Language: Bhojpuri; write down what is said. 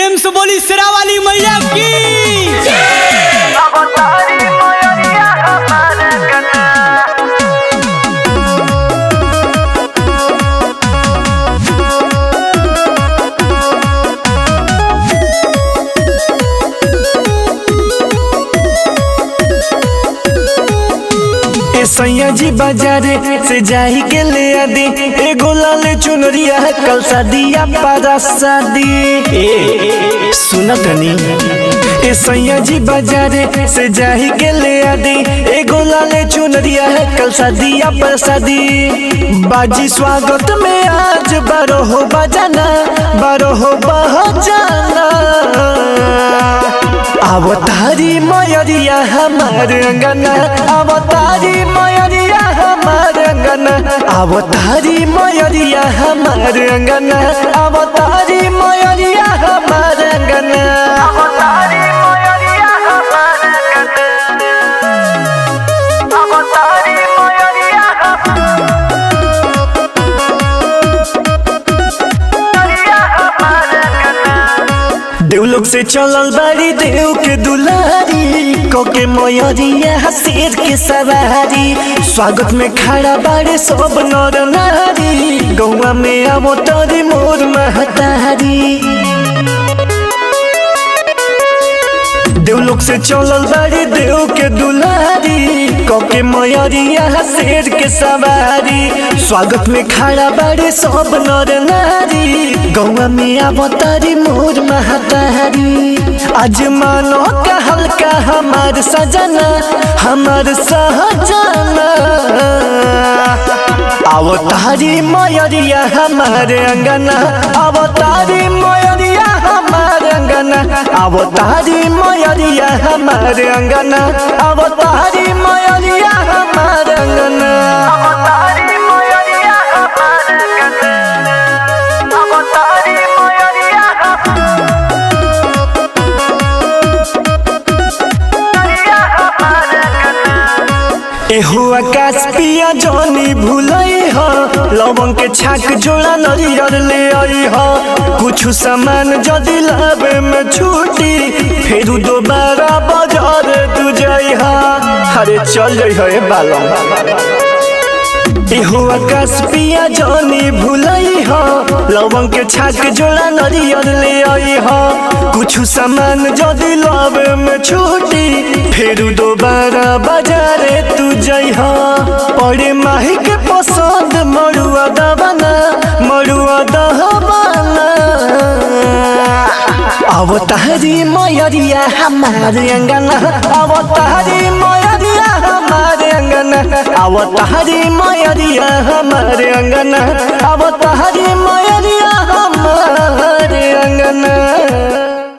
प्रेम से बोली सिरा वाली मैया की अवतारी मयरिया हमार कना ए सैया जी बाजारे से जाही के ले आदि एगो लाल चुनरिया कल शादिया पारा शादी ए सुन तनी ए सैया जी बाजारे से जाही के ले आदि एगो लाल चुनरिया कल शादिया पर शादी बाजी स्वागत में आज बारो हो बजाना बारो हो बजाना अवतारी मयरिया हमार अंगना अवतारी मयरिया हमार अंगना अवतारी मयरिया हमार अंगना अवतारी मयरिया हमार अंगना अवतारी मयरिया हमार कना अवतारी मयरिया मयरिया हमार कना देवलोक से चलल बाड़ी देव के दुलारी कोके मयरिया शेर के सवारी स्वागत में खड़ा बाड़े सब नर नारी गौवा में आवो तोरी मोर महतारी देवलोक से चलल बाड़ी देव के दुलारी कोके मयरिया शेर के सवारी स्वागत में खड़ा बाड़ी सब नर नारी गौवा में अवतारी मोर महतारी आज मानो का हल्का हमार सजना हमार सहजना अवतारी मयरिया हमारे अंगना अवतारी मयरिया हमारे अंगना अवतारी मयरिया हमारे अंगना अवतारी मयरिया हमारे अंगना अवतारी मयरिया हमार कना अवतारी मयरिया मयरिया हमार कना एहो आकाश पिया जनी भूलई हो लवंग के छाक जोड़ा नरियर ले आई हो कुछ सामान जदी लावे में छूटी फिर दोबारा बाजार तू जाई हा अरे चल जाई हो ए बालम एहो आकाश पिया जनी भूलई हो लवंग के छाक जोड़ा नरियर ले आई हो कुछ सामान जदी लावे में छूटी फिर दोबारा बाजारे तू जई हो पड़े माही के पसंद मरुआ दबाना मरुआ दहबाना अवतारी मयरिया हमारे अंगना अवतारी मयरिया हमारे अंगना अवतारी मयरिया हमारे अंगना अवतारी